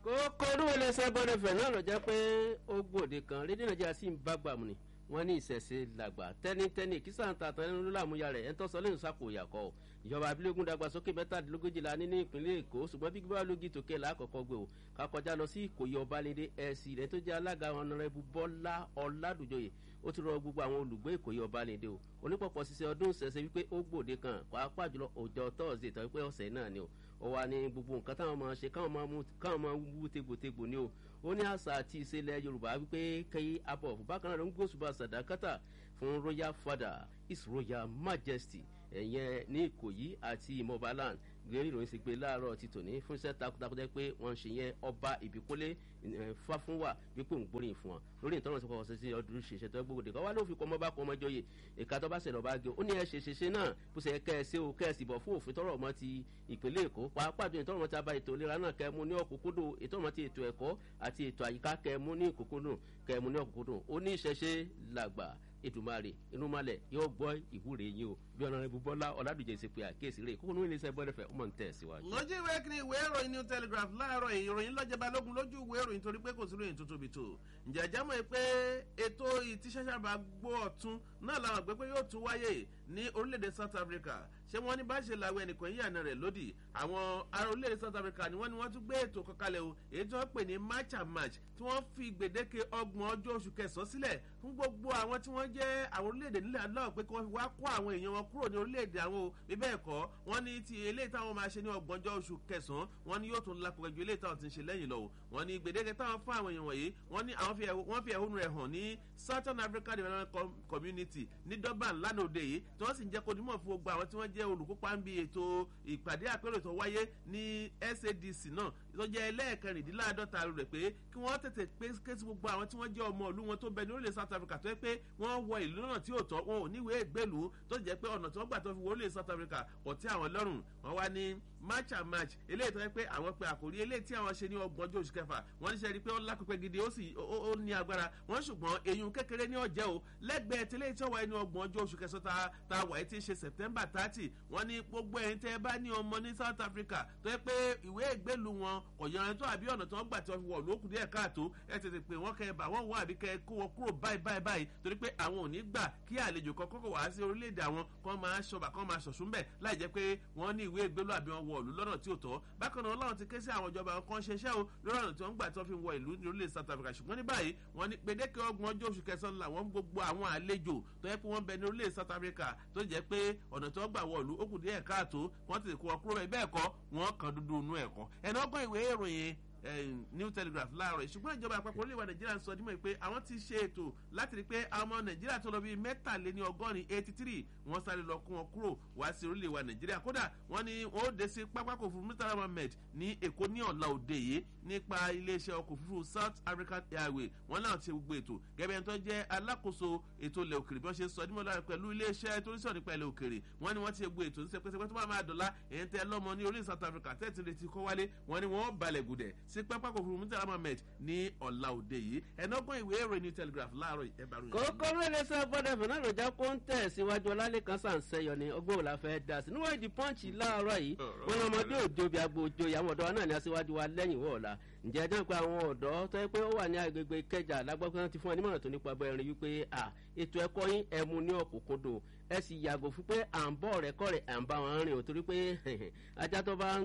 kókó olúwo lè sẹ́ bọ́dẹ̀ fẹ̀ náà lọ jẹ́ pé ó gbòde kan rédíò nàìjíríà sì ń bá gbàmù ni wọ́n ní ìṣẹ̀ṣe làgbà tẹ́nitẹ́ni kí sàǹtà tẹ́ni ló làmúyà rẹ̀ ẹ̀ ń tọ́sọ lẹ́yìn sàkóyà kọ́ ọ ìjọba abilégún dàgbàsókè mẹ́tàdínlógójìlá ní ní ìpínlẹ̀ èkó ṣùgbọ́n bí gbígbá lógi tòkè lákọ̀ọ́kọ́ gbé o ká kọjá lọ sí ìkòyí ọbalẹ́dẹ ẹ̀sì rẹ̀ tó jẹ́ alága ọ̀nàrẹ́bù bọ́lá ọ̀làdùjọyè ó ti rọ gbogbo àwọn olùgbé ìkòyí ọbalẹ́dẹ o onípọ̀pọ̀ ṣiṣẹ́ ọdún ṣẹ̀ṣẹ̀ wípé ó gbòde kan pàápàá jùlọ ọjọ́ tọ́ọ̀sì tó wípé ọ̀sẹ̀ náà ni o ó wà ní gbogbo nǹkan táwọn máa ṣe káwọn máa mú káwọn máa wú tegbòtegbò ni o ó ní àṣà àti ìṣẹ̀lẹ̀ yorùbá wípé kẹ́yí abọ̀ bákan náà ló ń gbóṣùbà sàdákátà fún royal father his royal majesty ẹ̀yẹn ní ìkòyí àti ìmọ̀baland gbé ìròyìn sí pé láàárọ̀ ti tòní fún iṣẹ́ takuntakun jẹ́ pé wọ́n ń ṣe yẹn ọba ìbíkólé fáfúnwà wípé òun gbóríyìn fún wọn lórí ìtọ́nà sọ́kọ̀ ọ̀sẹ̀ sí ọdún ṣiṣẹ́ tó gbogbo dèkọ́ wá ló fi kọ́ ọmọ bá kọ́ ọmọ jọyè ìka tó bá ṣẹlẹ̀ ọba gé ó ní ẹ ṣe ṣeṣe náà bó ṣe kẹ́ ẹ ṣe o kẹ́ ẹ sì bọ̀ fún òfin tọrọ ọmọ ti ìpínlẹ̀ èkó pàápàá jù ìtọ́rọ̀ ọmọ ti aba ètò ìlera náà kẹ́ ẹ mú ní ọ̀kúnkúndùn ìtọ́rọ̀ ọmọ ti ètò ẹ̀kọ́ àti ètò àyíká kẹ́ ẹ mú ní ọ̀kúnkúndùn kẹ́ ẹ mú ní ọ̀kúnkúndùn ó ní ìṣẹ̀ṣe làgbà ètùmarè inúmalẹ̀ yóò gbọ́ ìwúre yín o bí ọ̀nà rẹ̀ bọ́lá ọ̀làdùjẹ́ ṣe pé àkíyèsí rẹ̀ kókó ní iléeṣẹ́ bọ́dẹ̀fẹ̀ ọmọ ń tẹ̀ síwájú. lójú ìwé kiri ìwé ìròyìn new telegraph láàárọ̀ ìròyìn lọ́jọ́ balógun lójú ìwé ìròyìn torí pé kò sí ìròyìn tó tóbi tó ǹjẹ́ ẹ̀jẹ̀ mọ̀ pé ètò ìtíṣẹ́ṣàbà gbọ́ ọ̀tún náà làwọn àgbẹ̀ pé yóò tún wáyé ní orílẹ̀-èdè south africa ṣé wọ́n ní bá ṣe làwọn ẹnìkan yíyànà rẹ̀ lódì àwọn ará orílẹ̀-èdè south africa ni wọ́n ní wọ́n tún gbé ètò kankalẹ̀ o èyí tí wọ́n pè ní march and march tí wọ́n fi gbèdéke ọgbọ̀n ọjọ́ oṣù kẹsàn-án sílẹ̀ fún gbogbo àwọn tí wọ́n jẹ́ àwọn orílẹ̀-èdè nílẹ̀ aláwọ̀ pé kí wọ́n fi wá kó àwọn èèyàn wọn kúrò ní orílẹ̀-èdè àwọn o bí bẹ́ẹ̀ kọ́ wọ́n ní ti eléyìí táwọn máa ṣe ní ọgbọ̀njọ́ oṣù kẹsàn-án wọ́n ní yóò tún lápẹ̀kẹ́ ju eléyìí táwọn ti ń ṣe lẹ́yìn lọ o wọ́n ní gbèdéke táwọn fún àwọn èèyàn wọ̀nyí wọ́n ní àwọn wọ́n fi ẹ̀hónú rẹ̀ hàn ní southern africa development community ní durban lánàá òde yìí tí wọ́n sì ń jẹ́ kó dimọ̀ fún gbogbo àwọn tí wọ́n jẹ́ olùkópa ń bi ètò ìpàdé àpérò tó wáyé ní sadc náà tó jẹ́ ẹlẹ́ẹ̀kẹrìndínláàdọ́ta rẹ̀ pé kí wọ́n tètè pé kéésì gbogbo àwọn tí wọ́n jẹ́ ọmọ ìlú wọn tó bẹ ní orílẹ̀ south africa tó yẹ pé wọ́n wọ ìlú náà tí ò tọ́ wọn ò níwèé ìgbélùú tó jẹ́ pé ọ̀nà tí wọ́n gbà tó fi wọ orílẹ̀ south africa kò tí àwọn lọ́rùn wọ́n wá ní march and march eléyìí tó yẹ pé àwọn pe àkòrí eléyìí tí àwọn ṣe ní ọgbọ̀njọ́ oṣù kẹfà wọ́n ní sẹ́ rí pé ó lápẹ́pẹ́ gidi ó sì ó ní agbára wọ́n ṣùgbọ́n eyín kékeré ní ọ̀jẹ́ o lẹ́gbẹ̀ẹ́ tẹ́lẹ̀ tí wọ́n wáyé ní ọgbọ̀njọ́ oṣù kẹsàn-án ta wáyé tí ń ṣe september thirty wọ́n ní gbogbo ẹ̀yin tẹ́ ẹ bá ní ọmọ ní south africa tó yẹ pé ìwé ìgbélu wọn kò yanra tó àbí ọ̀nà tí wọ́n gbà tí wọ́n fi wọ̀ lókù díẹ̀ káàtó ẹ tètè pé wọ́n kẹ́ ẹ bá wọ́n wọ àbí kẹ́ ẹ kó wọn kúrò báyìí báyìí báyìí torí pé àwọn ò ní gbà kí àlejò kan kọ́kọ́ wá sí orílẹ̀-èdè àwọn kan máa ṣọba kan máa ṣọ̀ṣún bẹ̀ láì jẹ́ pé wọ́n ní ìwé ìgbélu àbí wọn wọ ìlú lọ́nà tí ò tọ́ bákan náà láwọn ti ké sí àwọn ìjọba kan ṣeṣẹ́ o lórí ọ̀nà tí wọ́n gbà tí wọ́n fi wọ ìlú ní orílẹ̀ south africa ṣùgbọ́n ní báyìí wọ́n ní gbèdéke ọgbọ̀n ọjọ́ oṣù kẹsàn-án làwọn gbogbo àwọn àlejò tó yẹ pé wọ́n bẹ ní orílẹ̀ south africa tó jẹ́ pé ọ̀nà tí wọ́n gbà wọ ìlú ó kù díẹ̀ káàtó wọ́n ti kó wọn kúrò bẹ́ẹ̀ kọ́ wọ́n kàn dúdú inú ẹ̀kọ́ ẹ̀nà ọgbọ́n ìwé ìròyìn new telegraph láàárọ̀ ṣùgbọ́n ìjọba àpapọ̀ orílẹ̀-èdè nàìjíríà sọ dímọ̀ pé àwọn ti ṣe ètò láti rí i pé àwọn ọmọ nàìjíríà tó lọ bíi mẹ́tàléní ọgọ́rin eighty three wọ́n sáré lọ kún wọn kúrò wá sí orílẹ̀-èdè nàìjíríà kódà wọ́n ní wọ́n ó dé sí pápákọ̀ òfurufú murtala mohammed ní èkó ní ọ̀la òde yìí nípa iléeṣẹ́ ọkọ̀ òfurufú south african airway wọ́n náà ti gbogbo ètò gẹ́gẹ́ ẹni tó jẹ́ alákòóso ètò ilẹ̀ òkèrè bí wọ́n ṣe sọ dímọ̀ lára pẹ̀lú iléeṣẹ́ tó ń sọ nípa ilẹ̀ òkèrè wọ́n ní wọ́n ti gbogbo ètò ní sẹpẹsẹpẹ tó bá máa dọ̀la èyí tẹ́ lọ́mọ ní orílẹ̀ south africa tẹ́tí retí kọ́ wálé wọ́n ní wọ́n balẹ̀ gùdẹ̀ sí pápákọ̀ òfurufú murtala mohammed ní ọ̀la òde yìí ẹ̀nọ́gbọ́n ìwé ìròyìn new telegraph láàárọ̀ ẹ̀ bá ròyìn. kókó lóde sọ gbọdọ fún náà lọjà kó ń tẹ̀ síwájú ọlálẹ́kan sàǹsẹ̀yọ ni ọgbọ́n òun la fẹ́ da sí níwọ̀n ìdí pọ́ǹchì láàárọ̀ yìí wọn ni ọmọdé òjò bí agbo òjò ìyàwó ọ̀dọ́ náà ní aṣíwájú wa lẹ́yìn wọ̀ọ̀la ǹjẹ́ ẹjọ́ pé àwọn ọ̀dọ́ tó yẹ pé ó wà ní agbègbè kẹjà lágbàgbọ́n ti fún ẹ nímọ̀ràn tó nípa abẹ́rẹ́ wípé ètò ẹ̀kọ́ yín ẹ mú ní ọ̀kúnkúndùn ẹ sì yàgò fún pé à ń bọ̀ rẹ̀ kọ́ rẹ̀ à ń bá wọn rìn o torí pé ajá tó bá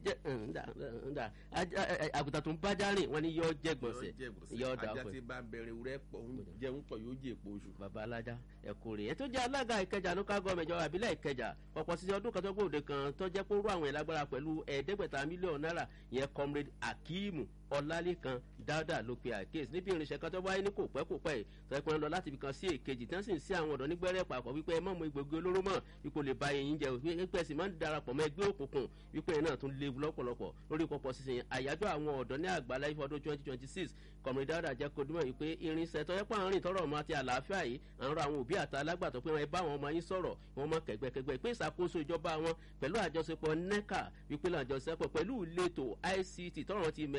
àgùntàn tó ń bájá rìn wọn ni yọ jẹ gbọ̀nsẹ̀ yọ dà ajá tí bá ń bẹ̀rẹ̀ wúrẹ́ pọ̀ ń jẹun pọ̀ yóò jẹ èpo oṣù. bàbá alájà ẹ̀kọ́ rẹ̀ ẹ̀ tó jẹ́ alága ìkẹjà local government ìjọba àbílẹ̀ ìkẹjà ọ̀pọ̀ sísẹ ọdún kan tó gbòde kan tó jẹ́ kó rú àwọn ìlágbára pẹ̀lú ẹ̀ẹ́dẹ́gbẹ̀ta mílíọ̀nù náírà yẹn comrade akeemu ọlálẹ́kan dáadáa ló pe àkíyèsí níbi irinṣẹ́ kan tó wáyé ní kò pẹ́ kò pẹ́ tó ẹ̀pẹ́ lọ láti ibìkan sí èkejì tí wọ́n sì ń sí àwọn ọ̀dọ́ nígbẹ́rẹ́ pàpọ̀ wípé ẹ má mọ egbògi olóró mọ̀ wípé o lè ba eyín jẹ wípé ẹ̀sìn máa ń darapọ̀ mọ́ ẹgbẹ́ òkùnkùn wípé ẹ̀ náà tún léwu lọ́pọ̀lọpọ̀ lórí pọ̀pọ̀ sísìn àyájọ́ àwọn ọ̀dọ́ ní àgbàlá ìfọdún twenty twenty six kọ̀mìnrin dáadáa jẹ́ kó dúmọ̀ wípé irinṣẹ́ tó yẹ pé àárín tọrọ ọmọ àti àlàáfíà yìí à ń rọ àwọn òbí àti alágbàtọ́ pé wọ́n bá àwọn ọmọ yín sọ̀rọ̀ wọ́n mọ kẹ̀gbẹ́kẹ̀gbẹ́ pé ìṣàkóso ìjọba wọn pẹ̀lú àjọṣepọ̀ neca wípé àjọṣepọ̀ pẹ̀lú ìletò ict tọrọ ti mẹ̀rọ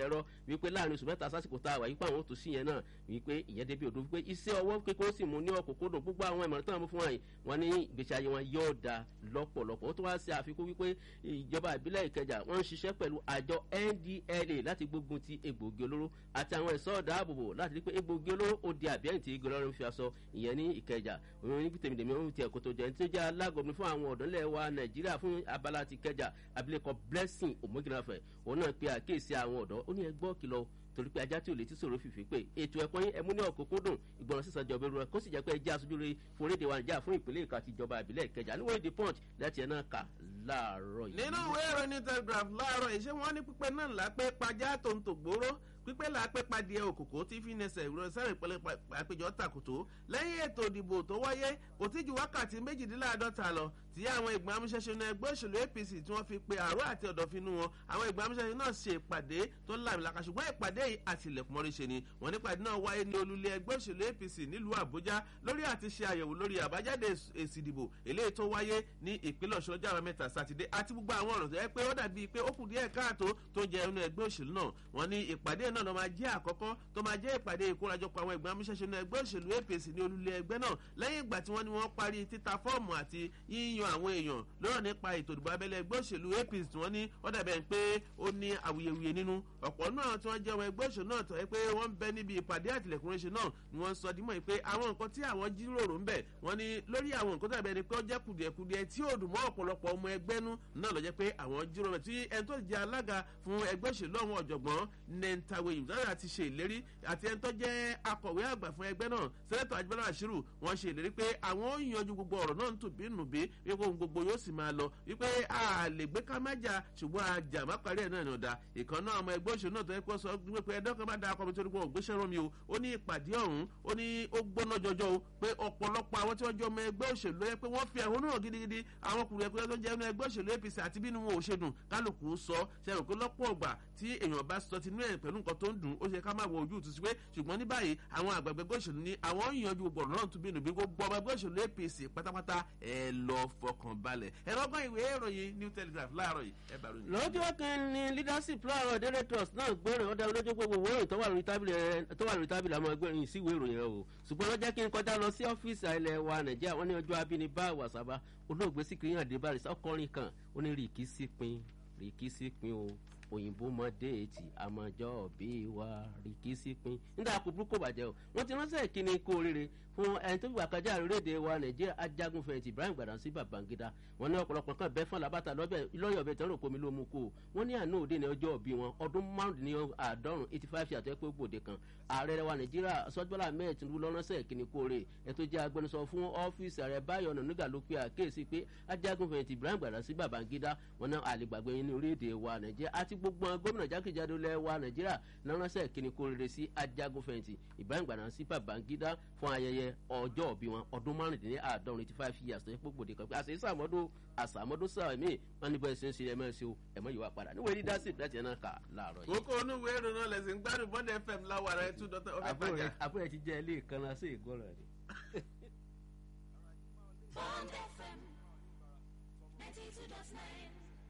wípé láàrin oṣù mẹ́ta sásìkò tá a wà yípa àwọn òtún sí yẹn náà wípé ìyẹn débi òdo wípé iṣẹ́ ọwọ́ kékeré sì mú ní ọ̀kọ̀kọ̀dọ̀ gbogbo àwọn ìmọ̀ràn tó ń mú fún wọn wọn ní ìgbésí ayé wọn yóò da lọ́pọ̀lọpọ̀ ó tún wá sí àfikún wípé ìjọba ìbílẹ̀ ìkẹjà wọ́n ń ṣiṣẹ́ pẹ̀lú àjọ ndla láti gbógun ti egbògi olóró àti àwọn ẹ̀ṣọ́ ọ̀dààbòbò láti rí pé egbògi olóró ó di àbíyẹ̀yìn tí igi ọlọ́run fi aṣọ ìyẹn ní ìkẹjà òun ní tèmídèmí òun ti ẹ̀kọ́ tó jẹ́ ní tó jẹ́ alágọ̀mí fún àwọn ọ̀dọ́ ńlẹ̀ wa nàìjíríà fún abala ti kẹjà abilékọ blessing omogirafẹ òun náà pe àkíyèsí àwọn ọ̀dọ́ ó ní ẹgbọ́ kìlọ̀ torí pé ajá tí ò lè tí sòro fìfì pé ètò ẹ̀kọ́ yín ẹmú ní ọ̀kọ́kọ́dùn ìgbọràn sísan jọba ìrora kó sì jẹ́ pé ẹjẹ́ aṣojú rere fún orílẹ̀-èdè wa nàìjíríà fún ìpínlẹ̀ èkó àti ìjọba ìbílẹ̀ ìkẹjà níwọ̀n èdè punch láti ẹ̀ náà kà láàárọ̀ yìí. nínú ìwé ìròyìn telegraph láàárọ̀ yìí ṣé wọ́n ní pípẹ́ náà lápẹ́ pajá tó ń tò gbóró pípẹ́ lápẹ́ padìẹ òkòkò tí fi nẹsẹ̀ ìrọ̀ sẹ́rìn pẹ̀lẹ́ àpéjọ tàkùtò lẹ́yìn ètò ìdìbò tó wáyé kò tí ju wákàtí méjìdínláàdọ́ta lọ tí àwọn ìgbìmọ̀ amúṣẹ́ṣe náà ẹgbẹ́ òṣèlú apc tí wọ́n fi pe àárọ̀ àti ọ̀dọ̀fínú wọn àwọn ìgbìmọ̀ amúṣẹ́ṣe náà ṣe ìpàdé tó lámìlaka ṣùgbọ́n ìpàdé yìí àtìlẹ̀kùnmọ́rí ṣe ni wọ́n ní ìpàdé náà wáyé ní olúlé ẹgbẹ́ òṣèlú apc nílùú àbújá lórí àti ṣe àyẹ̀wò lórí àbájáde èsì ìdìbò eléyìí tó wáyé ní ìpínlẹ̀ ọ̀ṣun ọjọ́ àbámẹ́ta sátidé àti gbogbo àwọn ọ̀rọ̀ tó yẹ pé ó dàbí pé ó kù díẹ̀ káàtó tó jẹ inú ẹgbẹ́ òṣèlú náà wọ́n ní ìpàdé náà ló máa jẹ́ àkọ́kọ́ tó máa jẹ́ ìpàdé ìkórajọpọ̀ àwọn ìgbìmọ̀ amúṣẹ́ṣe náà ẹgbẹ́ òṣèlú apc ní olúlé ẹgbẹ́ náà lẹ́yìn ìgbà tí wọ́n ní wọ́n parí títa fọ́ọ̀mù àti yíyan àwọn èèyàn lọ́rọ̀ nípa ètò ìdìbò abẹ́lé ẹgbẹ́ òṣèlú apc tí wọ́n ní ó dàbẹ̀ pé ó ní awuyewuye nínú ọ̀pọ̀ náà tí wọ́n jẹ́ ọmọ ẹgbẹ́ òṣèlú náà tọ́ ẹ pé wọ́n ń bẹ níbi ìpàdé àtìlẹ́kùnrinṣe náà ni wọ́n sọ dímọ̀ pé àwọn nǹkan tí àwọn jíròrò ń bẹ̀ wọ́n ní lórí àwọn nǹkan tó dàbẹ̀ ni pé ó jẹ́ kùdìẹ̀kùdìẹ̀ tí ó dùn mọ́ ọ̀pọ̀lọpọ̀ ọmọ ẹgbẹ́ nú náà lọ jẹ́ pé àwọn jíròrò tí ẹni tó jẹ́ alága fún ẹgbẹ́ òṣèlú àwọn ọ̀jọ̀gbọ́n nentawe yìí ti ṣe ìlérí àti ẹni tó jẹ́ akọ̀wé àgbà fún ẹgbẹ́ náà sẹ́nẹ́tọ̀ ajibọ́lá àṣírù wọ́n ṣe ìlérí pé àwọn ó yanjú gbogbo ọ̀rọ̀ náà ń tù bí nù bí wípé ohun gbogbo yóò sì máa lọ wípé a lè gbé ká má jà ṣùgbọ́n àjà má parí ẹ̀ náà ní ọ̀dà ìkan náà ọmọ ẹgbẹ́ òṣèlú náà tó yẹ kó sọ wípé ẹ̀dọ́ kan bá da akọ mi torí pé òun gbéṣẹ́ rán mi o ó ní ìpàdé ọ̀hún ó ní ó gbóná jọjọ o pé ọ̀pọ̀lọpọ̀ àwọn tí wọ́n jọ ọmọ ẹgbẹ́ òṣèlú yẹ pé wọ́n fi ẹ̀hónú hàn gidigidi àwọn kùnrin ẹgbẹ́ tó jẹ́ ẹgbẹ́ òṣèlú apc àti bínú wọn ò ṣe dùn kálukú sọ ṣe rò pé lọ́pọ̀ ọgbà tí èèyàn bá sọ tinú ẹ̀ pẹ̀lú nǹkan tó ń dùn ó ṣe ká má wọ ojú ìtúsí pé ṣùgbọ́n ní báyìí àwọn àgbàgbẹ́ gbòòṣèlú ní àwọn ìyanjú gbogbo ọ̀rọ̀ náà tún bínú bí gbogbo ọmọ ẹgbẹ́ òṣèlú apc pátápátá ẹ lọ fọkàn balẹ̀ ẹ lọ́gbọ́n ìwé ìròyìn new telegraph láàárọ̀ yìí ẹ bá ròyìn. lọ́jọ́ kan ní leadership láàárọ̀ daily trust náà gbọ́rọ̀ ọ̀dà olójú gbogbo ìwé ìròyìn tó wà lórí tábìlì rẹ tó wà lórí tábìlì àwọn ẹgbẹ́ ìròyìn sí ìwé ìròyìn rẹ o ṣùgbọ́n lọ́jọ́ kí n kọjá lọ sí ọ́fíìsì ilẹ̀ wa nàìjíríà wọ́n ní ọjọ́ abínibá wàsábà olóògbé síkìrì hàn dé bá rìsà ọkọrin kan ó ní rìkì sípin rìkì sípin o òyìnbó mọ déètì àmọjọ bí wa rìkì sípin nígbà kó burúkú bàjẹ́ o wọ́n ti ránṣẹ́ ìkíni kó oríire fún ẹni tó gbà kájà orílẹ̀-èdè wa nàìjíríà ajagun fẹ̀yìntì ibrahim gbàdánsí babangida wọn ní ọ̀pọ̀lọpọ̀ kan bẹ́ẹ̀ fún alábàtà lọ́yọ̀ ọ̀bẹ tẹ́lẹ̀ òpómi ló mú kó o wọn ní àná òde ní ọjọ́ òbí wọn ọdún márùndínláàádọ́rùn eighty five ṣe àtẹ́pẹ́ gbòde kan ààrẹ wa nàìjíríà sọ́jọ́lá mẹ́ẹ̀ tinubu lọ́rọ́sẹ̀ ìkíni kóore ẹ̀ tó jẹ́ agbẹnusọ fún ọ́fíìsì ààrẹ báyọ̀ nànúgà ló pe àkéèsí pé ajagun fẹ̀yìntì ibrahim gbàdánsí babangida wọn náà àlegbàgbé yín ní orílẹ̀-èdè wa nàìjíríà àti gbogbo gómìnà jákèjádò lẹ́ wa nàìjíríà lọ́rọ́sẹ̀ ìkíni kóore sí ajagun fẹ̀yìntì ibrahim gbàdánsí babangida fún ayẹyẹ ọjọ́ òbí wọn ọdún márùndínláàádọ́rùn eighty five years tó yẹ gbogbo de kan pé àṣẹ sàmọ́dún àṣàmọ́dún sàmì wọn ní bẹ́ẹ̀ ṣe ń ṣe ẹ̀mọ́ ṣe o ẹ̀mọ́ yìí wà padà níwèé dídá sí ìdájẹ́ náà kà láàárọ̀ yìí. kókó onúwé ìrònú náà lẹ̀sìn gbádùn bọ́dẹ fm láwàrá ẹ̀ tún dọ́tẹ́ ọ̀fẹ́ pàjá. àbúrò ti jẹ́ ilé ìkànnà sí ìgbọ́rọ̀ rẹ̀. Bond FM 92.9.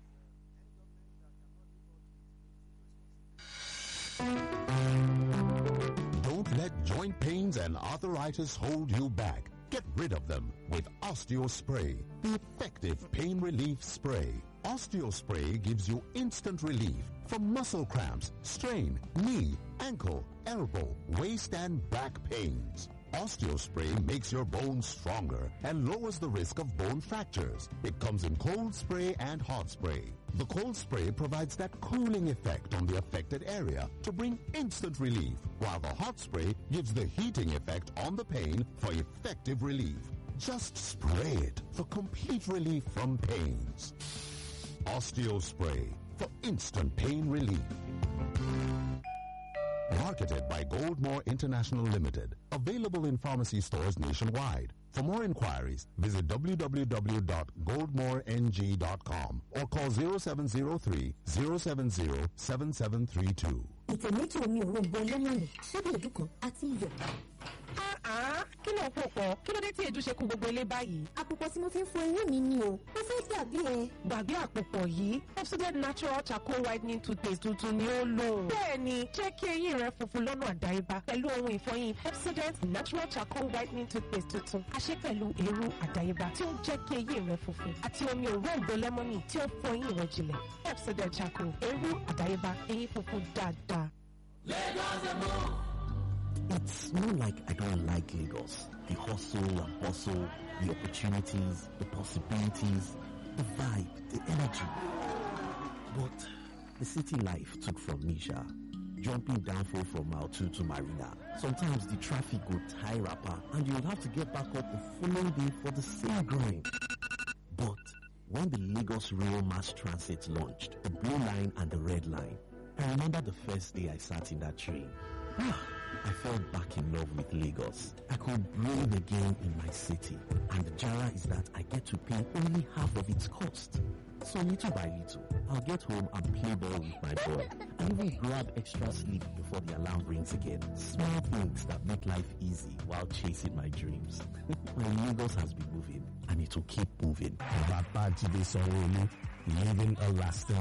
Don't let joint pains and arthritis hold you back. Get rid of them with OsteoSpray, the effective pain relief spray. OsteoSpray gives you instant relief from muscle cramps, strain, knee, ankle, elbow, waist and back pains. OsteoSpray makes your bones stronger and lowers the risk of bone fractures. It comes in cold spray and hot spray. The cold spray provides that cooling effect on the affected area to bring instant relief, while the hot spray gives the heating effect on the pain for effective relief. Just spray it for complete relief from pains. OsteoSpray for instant pain relief. Marketed by Goldmore International Limited. Available in pharmacy stores nationwide. For more inquiries, visit www.goldmoreng.com or call 0703 070 7732. ìtẹ̀ méjì omi òróǹbó lẹ́mọ̀nì ṣébí èdú kan àti iyọ̀. Ah, kí ló ń pò pọ̀ kí ló dé tí èdè ṣe kú gbogbo ilé báyìí. àpòpọ̀ tí mo fi ń fọ eyín mi ni o mo fẹ́ dàbí ẹ. gbàgbé àpòpọ̀ yìí Pepsodent natural charcoal whitening toothpaste tuntun ni ó lò. bẹ́ẹ̀ni jẹ́ kí eyín rẹ funfun lọ́nà àdáyébá pẹ̀lú ohun ìfọyín Pepsodent natural charcoal whitening toothpaste tuntun a ṣe pẹ̀lú eérú àdáyébá tí ó ń jẹ́ kí eyín rẹ funfun àti omi òróǹbó lẹ́mọ́nì tí ó fọ eyín rẹ jinlẹ̀ Pepsodent charcoal eérú àdáyébá eyín funfun dáadáa. It's not like I don't like Lagos. The hustle and bustle, the opportunities, the possibilities, the vibe, the energy. But the city life took from me, Sha. Jumping downfall from Mile 2 to Marina. Sometimes the traffic would tie rapper and you'll have to get back up the following day for the same grind. But when the Lagos Rail Mass Transit launched, the blue line and the red line, I remember the first day I sat in that train. I fell back in love with Lagos. I could breathe again in my city. And the jara is that I get to pay only half of its cost. So little by little, I'll get home and play ball with my boy. I even grab extra sleep before the alarm rings again. Small things that make life easy while chasing my dreams. my Lagos has been moving and it will keep moving. Babajide Sanwo-Olu, leaving a lasting